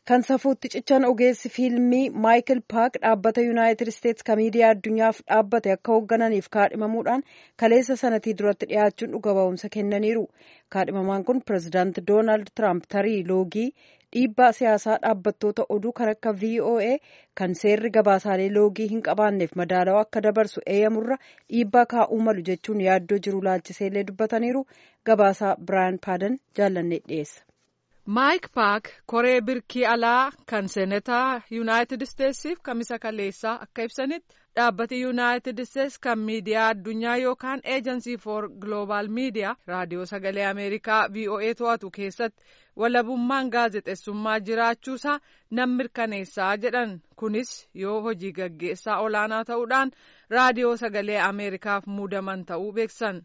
kan safuutti cichan ogeessi fiilmii maayikil paak dhaabbata yuunaayitid isteetsi kan miidiyaa addunyaaf dhaabbate akka hooggananiif kaadhimamuudhaan kaleessa sanatii duratti dhiyaachuun dhuga ba'umsa kennaniiru kaadhimamaan kun pirezidaanti doonaald tiraamp tarii loogii dhiibbaa siyaasaa dhaabbattoota oduu kan akka voa kan seerri gabaasaalee loogii hin qabaanneef madaalawaa akka dabarsu eeyyamurra dhiibbaa kaa'uu malu jechuun yaaddoo jiru laalchiseellee dubbataniiru gabaasaa biraayan paadan jaallannee dhiyeessa. maayik paak koree birkii alaa kan seenataa yuunaayitid isteetsiif kamisa kaleessaa akka ibsanitti dhaabbati yuunaayitid isteetsi kan miidiyaa addunyaa yookaan eejansii for gloobaal miidiyaa raadiyoo sagalee ameerikaa voa to'atu keessatti walabummaan gaazexeessummaa jiraachuusaa nan mirkaneessaa jedhan kunis yoo hojii gaggeessaa olaanaa ta'uudhaan raadiyoo sagalee ameerikaaf muudaman ta'uu beeksan.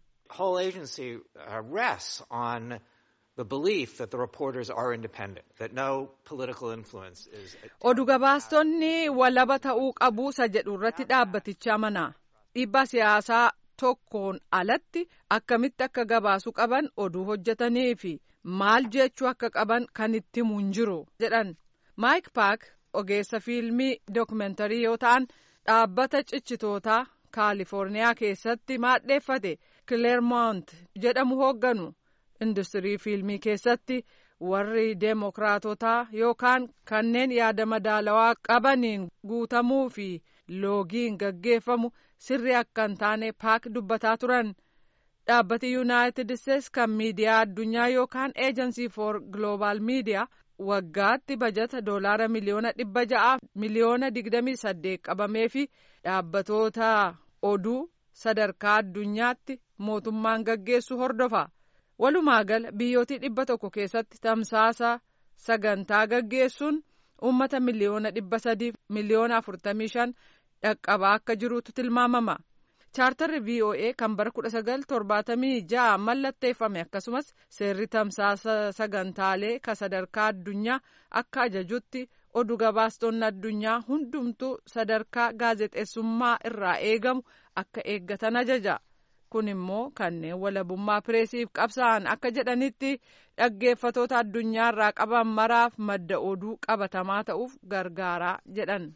oduu gabaastonni walaba ta'uu qabuusa jedhu irratti dhaabbatichi amana dhiibbaa siyaasaa tokkoon alatti akkamitti akka gabaasuu qaban oduu hojjetanii fi maal jechuu akka qaban kan itti himu hin jiru jedhan maayik paak ogeessa fiilmii dookumentarii yoo ta'an dhaabbata cichitootaa kaalifoorniyaa keessatti maadheeffate kileermont jedhamu hoogganu. industirii fiilmii keessatti warri deemokiraatotaa yookaan kanneen yaada madaalawaa qabaniin guutamuu fi loogiin gaggeeffamu sirri akka hin taane paak dubbataa turan dhaabbati yuunaayitid isteetsi kan miidiyaa addunyaa yookaan eejansii for gloobaal miidiyaa waggaatti bajata doolaara miliyoona dhibba ja'aaf miliyoona digdamii saddeet qabamee fi dhaabbatoota oduu sadarkaa addunyaatti mootummaan gaggeessu hordofa. walumaa gala biyyootii dhibba tokko keessatti tamsaasa sagantaa gaggeessuun uummata miliyoona dhibba sadiif miliyoona afurtamii shan dhaqqabaa akka jirutu tilmaamama chaartarri voa kan bara kudha sagal torbaatamii ja'a mallatteeffame akkasumas seerri tamsaasa sagantaalee ka sadarkaa addunyaa akka ajajutti oduu gabaastonni addunyaa hundumtuu sadarkaa gaazexeessummaa irraa eegamu akka eeggatan ajaja. kun immoo kanneen walabummaa pireesiif qabsa'an akka jedhanitti dhaggeeffatoota addunyaarraa qaban maraaf madda oduu qabatamaa ta'uuf gargaaraa jedhan.